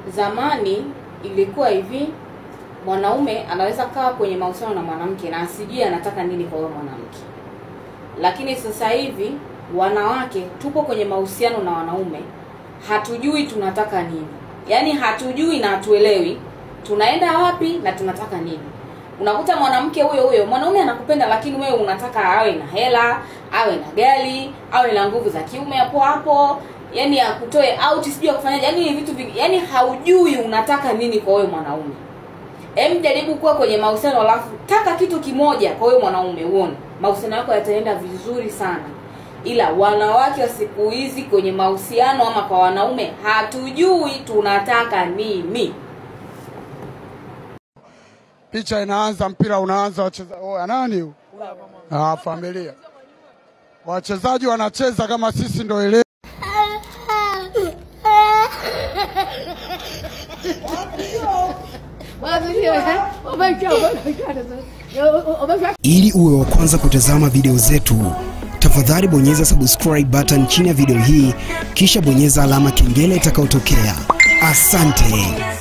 zamani ilikuwa hivi mwanaume anaweza kaa kwenye mahusiano na mwanamke na asijue anataka nini kwa huyo mwanamke lakini sasa hivi wanawake tupo kwenye mahusiano na wanaume hatujui tunataka nini yaani hatujui na hatuelewi tunaenda wapi na tunataka nini unakuta mwanamke huyo huyo mwanaume anakupenda lakini wewe unataka awe na hela awe na gari awe na nguvu za kiume hapo hapo yani akutoe out sijui akufanyaje yani ni vitu vingi yani haujui unataka nini kwa huyo mwanaume hem jaribu kuwa kwenye mahusiano alafu taka kitu kimoja kwa huyo mwanaume uone mahusiano yako yataenda vizuri sana ila wanawake wa siku hizi kwenye mahusiano ama kwa wanaume hatujui tunataka nini picha inaanza, mpira unaanza, wacheza oh, nani huyu? Ah, familia, wachezaji wanacheza kama sisi ndo ile Ili uwe wa kwanza kutazama video zetu, tafadhali bonyeza subscribe button chini ya video hii, kisha bonyeza alama kengele itakayotokea. Asante.